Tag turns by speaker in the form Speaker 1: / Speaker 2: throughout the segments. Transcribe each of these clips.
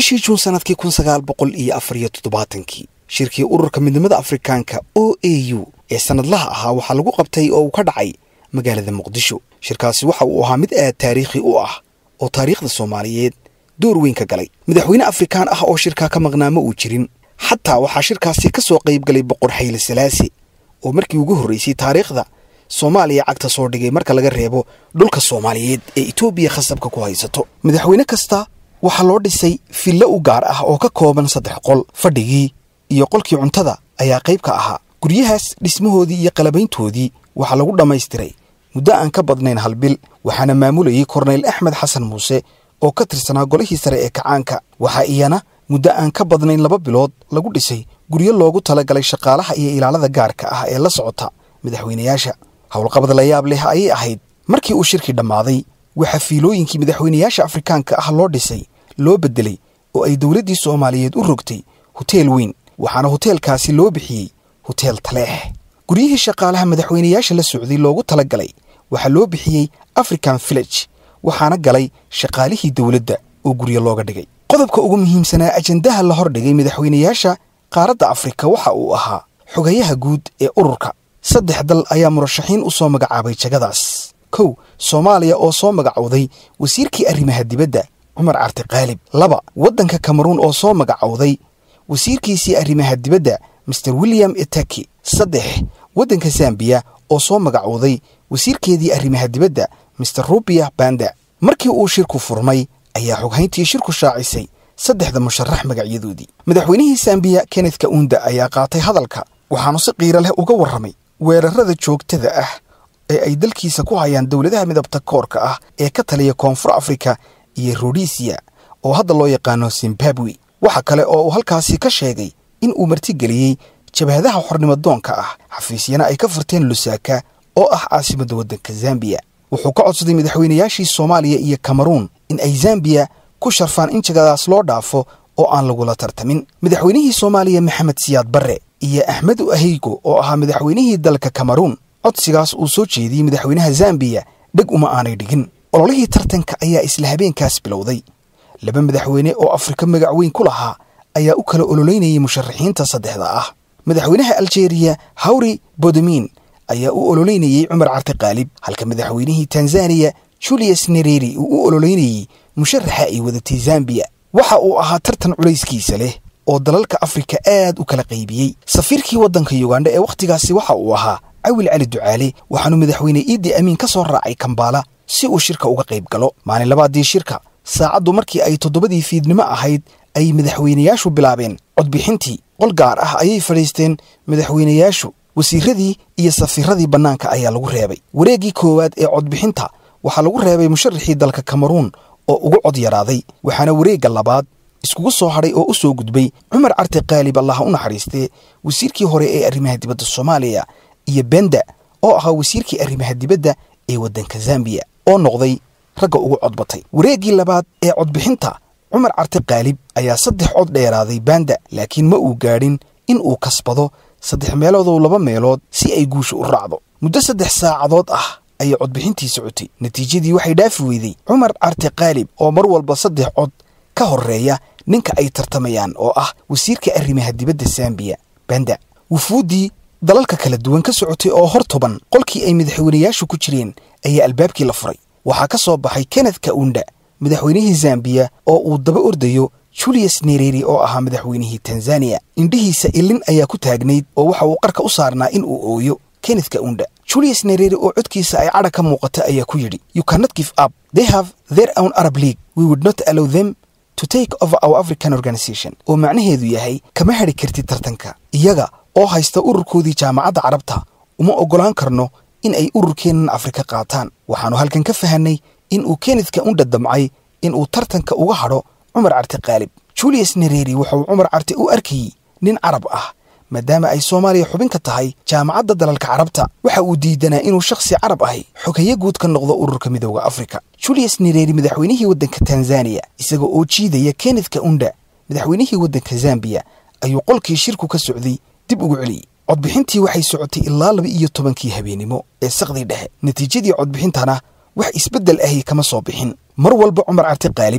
Speaker 1: bishii juun sannadkii kun sagaal boqol iyo afar iyo toddobaatankii shirkii ururka midnimada afrikaanka o a u ee sannadlaha ahaa waxaa lagu qabtay oo uu ka dhacay magaalada muqdisho shirkaasi waxa uu ahaa mid aad taariikhi u ah oo taariikhda soomaaliyeed door weyn ka galay madaxweyne afrikaan ah oo shirkaa ka maqnaa ma uu jirin xataa waxaa shirkaasi ka soo qayb galay boqor xayle salaase oo markii ugu horraysay taariikhda soomaaliya cagta soo dhigay marka laga reebo dhulka soomaaliyeed ee etoobiya khasabka ku haysato madaxweyne kasta waxaa loo dhisay fillo u gaar ah oo ka kooban saddex qol fadhigii iyo qolkii cuntada ayaa qayb ka ahaa guryahaas dhismahoodii iyo qalabayntoodii waxaa lagu dhammaystiray muddo aan ka badnayn hal bil waxaana maamulayay korneyl axmed xasan muuse oo ka tirsanaa golihii sare ee kacaanka waxaa iyana muddo aan ka badnayn laba bilood lagu dhisay guryo loogu talagalay shaqaalaha iyo ilaalada gaarka ah ee la socota madaxweynayaasha howlqabad la yaab leh ayay ahayd markii uu shirkii dhammaaday waxaa fiilooyinkii madaxweynayaasha afrikaanka ah loo dhisay loo beddelay oo ay dowladdii soomaaliyeed u rogtay hoteel weyn waxaana hoteelkaasi loo bixiyey hoteel taleex guryihii shaqaalaha madaxweynayaasha la socday loogu tala galay waxaa loo bixiyey african village waxaana galay shaqaalihii dowladda oo guryo looga dhigay qodobka ugu muhiimsanaa ajandaha la hordhigay madaxweynayaasha qaaradda afrika waxa uu ahaa xogayaha guud ee ururka saddex dal ayaa murashaxiin u soo magacaabay jagadaas kow soomaaliya oo soo magacowday wasiirkii arrimaha dibadda cumar carti qaalib laba waddanka kameruun oo soo magacowday wasiirkiisii arrimaha dibadda master william etaki saddex waddanka zambiya oo soo magacowday wasiirkeedii arrimaha dibadda master rubia banda markii uu shirku furmay ayaa xoghayntii shirku shaacisay saddexda musharax magacyadoodii madaxweynihii zambiya kenneth kaunda ayaa qaatay hadalka waxaanu si qiiro leh uga warramay weerarrada joogtada ah ee ay dalkiisa ku hayaan dowladaha midabta koorka ah ee ka taliya koonfur afrika iyo rodisiya oo hadda loo yaqaano zimbabwe waxa kale oo uu halkaasi ka sheegay in uu martigeliyey jabhadaha xornimadoonka ah xafiisyana ay ka furteen lusaaka oo ah caasimadda waddanka zambiya wuxuu ka codsaday madaxweynayaashii soomaaliya iyo kameruun in ay zambiya ku sharfaan in jagadaas loo dhaafo oo aan lagula tartamin madaxweynihii soomaaliya maxamed siyaad barre iyo axmedu aheygo oo ahaa madaxweynihii dalka kameruun codsigaas uu soo jeediyey madaxweynaha zambiya dheg uma aanay dhigin ololihii tartanka ayaa isla habeenkaas bilowday laba madaxweyne oo afrika magac weyn ku lahaa ayaa u kala ololeynayay musharaxiinta saddexda ah madaxweynaha aljeeriya hawri bodomin ayaa u ololeynayey cumar carti qaalib halka madaxweynihii tanzaniya julius nereri uu u ololeynayey musharaxa ay wadatay zambiya waxa uu ahaa tartan culayskiisa leh oo dalalka afrika aad u kala qaybiyey safiirkii waddanka yugandha ee wakhtigaasi waxa uu ahaa cawil cali ducaale waxaanu madaxweyne iidi amiin ka soo raacay kambaala si uu shirka uga qayb galo maalin labaadii shirka saacaddu markii ay toddobadii fiidnimo ahayd ay madaxweynayaashu bilaabeen codbixintii qol gaar ah ayay fadhiisteen madaxweynayaashu wasiiradii iyo safiiradii bannaanka ayaa lagu reebay wareeggii koowaad ee codbixinta waxaa lagu reebay musharaxii dalka kameruun oo ugu cod yaraaday waxaana wareegga labaad iskugu soo hadhay oo u soo gudbay cumar carti qaalib allaha u naxariistee wasiirkii hore ee arrimaha dibadda soomaaliya iyo benda oo ahaa wasiirkii arrimaha dibadda ee waddanka zambiya oo noqday ragga ugu codbatay wareeggii labaad ee codbixinta cumar carti qaalib ayaa saddex cod dheeraaday banda laakiin ma uu gaadhin in uu kasbado saddex meeloodow laba meelood si ay guusha u raacdo muddo saddex saacadood ah ayay codbixintii socotay natiijadii waxay dhaafi weyday cumar carti qaalib oo mar walba saddex cod ka horreeya ninka ay tartamayaan oo ah wasiirka arrimaha dibadda zambiya banda wufuuddii dalalka kala duwan ka socotay oo hor tuban qolkii ay madaxweynayaashu ku jireen ayaa albaabkii la furay waxaa ka soo baxay kenneth kaunda madaxweynihii zambiya oo uu daba ordayo julius nereri oo ahaa madaxweynihii tanzaniya indhihiisa ilin ayaa ku taagnayd oo waxa uu qarka u saarnaa in uu ooyo kenneth kaunda julius nereri oo codkiisa ay cadha ka muuqata ayaa ku yidhi you cannot give up they have their own arab league we would not allow them to take over our african organization oo macnaheedu yahay kama hadhi kartid tartanka iyaga oo haysta ururkoodii jaamacadda carabta uma oggolaan karno in ay ururkeennan afrika qaataan waxaannu halkan ka fahanay in uu kenneth kaunda damcay in uu tartanka uga hadho cumar carti qaalib julius nereri wuxuu cumar carti u arkayey nin carab ah maadaama ay soomaaliya xubin ka tahay jaamacadda dalalka carabta waxa uu diidanaa inuu shakhsi carab ahi xogaye guud ka noqdo ururka midooda afrika julius nereri madaxweynihii waddanka tanzaniya isaga oo jiidaya kenneth kaunda madaxweynihii waddanka zambiya ayuu qolkii shirku ka socday dib ugu celiyey codbixintii waxay socotay ilaa laba iyo tobankii habeennimo ee saqdii dhexe natiijadii codbixintana wax isbeddel ahi kama soo bixin mar walba cumar carti qaalib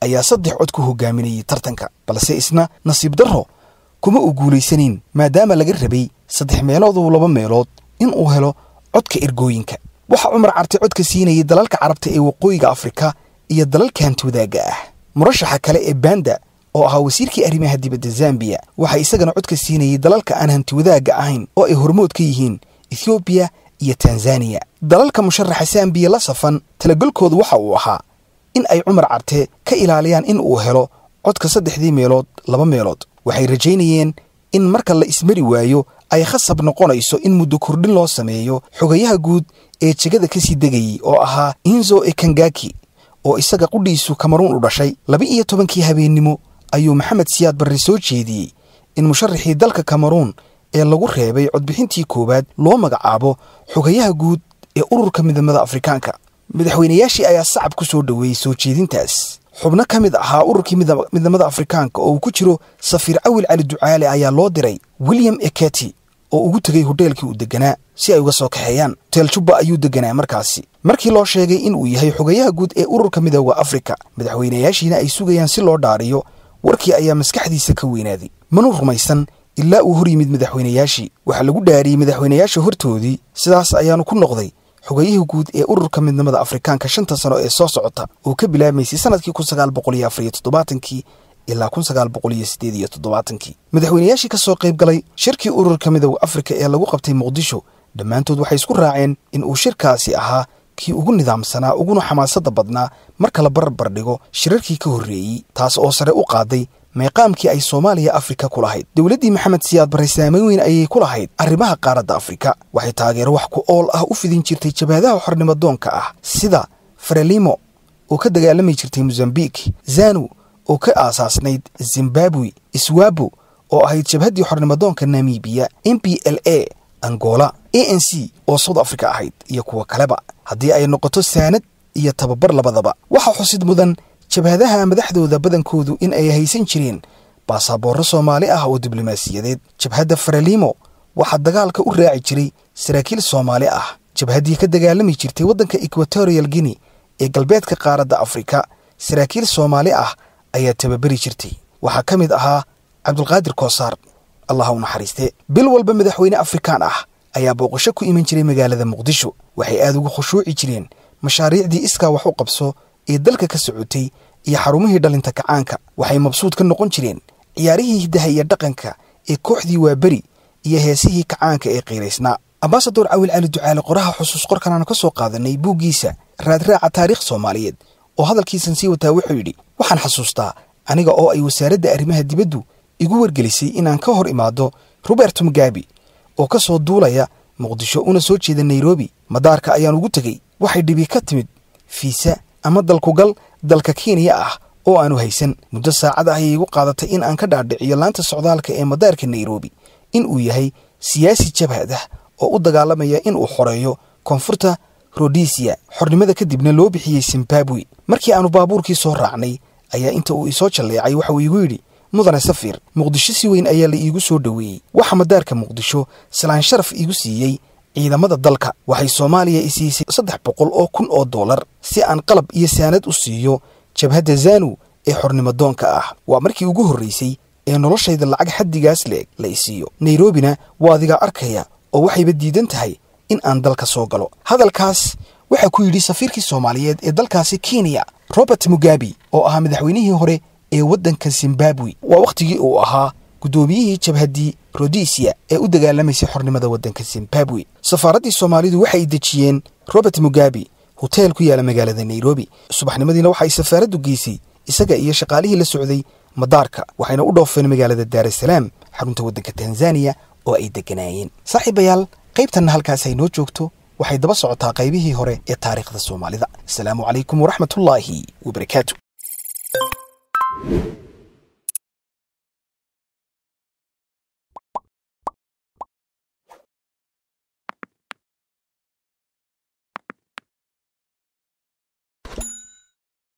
Speaker 1: ayaa saddex cod ku hogaaminayay tartanka balse isna nasiib darro kuma uu guulaysanayn maadaama laga rabay saddex meelood oo laba meelood in uu helo codka ergooyinka waxaa cumar carte codka siinayay dalalka carabta ee waqooyiga afrika iyo dalalka hanti wadaagga ah murashaxa kale ee banda oo ahaa wasiirkii arrimaha dibadda zambiya waxaa isagana codka siinayay dalalka aan hanti wadaagga ahayn oo ay hormood ka yihiin ethoobiya iyo tanzaniya dalalka musharaxa zambiya la safan talagalkoodu waxa uu ahaa in ay cumar carte ka ilaaliyaan in uu helo codka saddexdii meelood laba meelood waxay rajaynayeen in marka la ismari waayo ay khasab noqonayso in muddo kordhin loo sameeyo xogayaha guud ee jegada ka sii degayey oo ahaa inzo ekangaki oo isaga qudhiisu kamaruun u dhashay laba iyo tobankii habeennimo ayuu maxamed siyaad barre soo jeediyey in musharaxii dalka kamaruun ee lagu reebay codbixintii koowaad loo magacaabo xogayaha guud ee ururka midnimada afrikaanka madaxweynayaashii ayaa sacab ku soo dhoweeyey soo jeedintaas xubno ka mid ahaa ururkii midnimada afrikaanka oo uu ku jiro safiir cawil cali ducaale ayaa loo diray william eketi oo ugu tegay hodheelkii uu deganaa si ay uga soo kaxeeyaan hoteel jubba ayuu deganaa markaasi markii loo sheegay in uu yahay xogayaha guud ee ururka midooda afrika madaxweynayaashiina ay sugayaan si loo dhaariyo warkii ayaa maskaxdiisa ka weynaaday manu rumaysan ilaa uu hor yimid madaxweynayaashii waxaa lagu dhaariyey madaxweynayaasha hortoodii sidaas ayaanu ku noqday xogayihii guud ee ururka midnimada afrikaanka shanta sano ee soo socota oo ka bilaabmaysay sanadkii kun sagaal boqol iyo afariyo toddobaatankii ilaa kun sagaal boqol iyo siddeed iyo toddobaatankii madaxweynayaashii ka soo qayb galay shirkii ururka midooda afrika ee lagu qabtay muqdisho dhammaantood waxay isku raaceen in uu shirkaasi ahaa kii ugu nidaamsanaa uguna xamaasadda badnaa marka la barbar dhigo shirarkii ka horreeyey taas oo sare u qaaday meeqaamkii ay soomaaliya afrika ku lahayd dowladdii maxamed siyaad barre saamayn weyn ayay ku lahayd arrimaha qaaradda afrika waxay taageero wax ku ool ah u fidin jirtay jabhadaha xornimadoonka ah sida frelimo oo ka dagaalami jirtay mosambik zanu oo ka aasaasnayd zimbabwe iswabo oo ahayd jabhaddii xornimadoonka namibiya m b l a angola a n c oo south africa ahayd iyo kuwa kaleba haddii ay noqoto saanad iyo tababar labadaba waxaa xusid mudan jabhadaha madaxdooda badankoodu in ay haysan jireen baasaboorro soomaali ah oo diblomaasiyadeed jabhadda frelimo waxaa dagaalka u raaci jiray saraakiil soomaali ah jabhaddii ka dagaalami jirtay waddanka equatorial guinea ee galbeedka qaaradda afrika saraakiil soomaali ah ayaa tababeri jirtay waxaa ka mid ahaa cabdulqaadir koosaar allah u naxariiste bil walba madaxweyne afrikaan ah ayaa booqasho ku iman jiray magaalada muqdisho waxay aad ugu khushuuci jireen mashaariicdii iskaa wax u qabso ee dalka ka socotay iyo xarumihii dhalinta kacaanka waxay mabsuud ka noqon jireen ciyaarihii hiddaha iyo dhaqanka ee kooxdii waaberi iyo heesihii kacaanka ee qiiraysnaa ambasador cawil cali ducaale qoraha xusuus qorkan aanu ka soo qaadanay buuggiisa raadraaca taariikh soomaaliyeed oo hadalkiisan sii wataa wuxuu yidhi waxaan xasuustaa aniga oo ay wasaaradda arrimaha dibaddu igu wargelisay inaan ka hor imaado roberto mugabi oo ka soo duulaya muqdisho una soo jeeda nairobi madaarka ayaan ugu tegey waxay dhibi ka timid fiisa ama dalkugal dalka kenya ah oo aanu haysan muddo saacad ah ayay igu qaadatay in aan ka dhaadhiciyo laanta socdaalka ee madaarka nairobi in uu yahay siyaasi jabhad ah oo u dagaalamaya in uu xoreeyo koonfurta rodesiya xornimada kadibna loo bixiyey zimbabwe markii aanu baabuurkii soo raacnay ayaa inta uu isoo jalleecay waxa uu iigu yidhi mudane safiir muqdisho si weyn ayaa la iigu soo dhoweeyey waxa madaarka muqdisho salaan sharaf iigu siiyey ciidamada dalka waxay soomaaliya i siisay saddex boqol oo kun oo dollar si aan qalab iyo saanad u siiyo jabhadda zanu ee xornimadoonka ah waa markii ugu horraysay ee noloshayda lacag xaddigaas leeg la i siiyo nairobina waa adigaa arkaya oo waxayba diidan tahay in aan dalka soo galo hadalkaas waxaa ku yidhi safiirkii soomaaliyeed ee dalkaasi kenya robert mugabi oo ahaa madaxweynihii hore ee waddanka zimbabwe waa wakhtigii uu ahaa guddoomiyihii jabhaddii rodesiya ee u dagaalamaysay xornimada waddanka zimbabwe safaaraddii soomaalidu waxay dejiyeen robert mugabi hoteel ku yaala magaalada nairobi subaxnimadiina waxay safaaraddu geysay isaga iyo shaqaalihii la socday madaarka waxayna u dhoofeen magaalada daarasalaam xarunta waddanka tanzaniya oo ay degganaayeen saaxiibayaal qaybtanna halkaas ay noo joogto waxay daba socotaa qaybihii hore ee taariikhda soomaalida asalaamu calaykum waraxmatullaahi wabarakaatu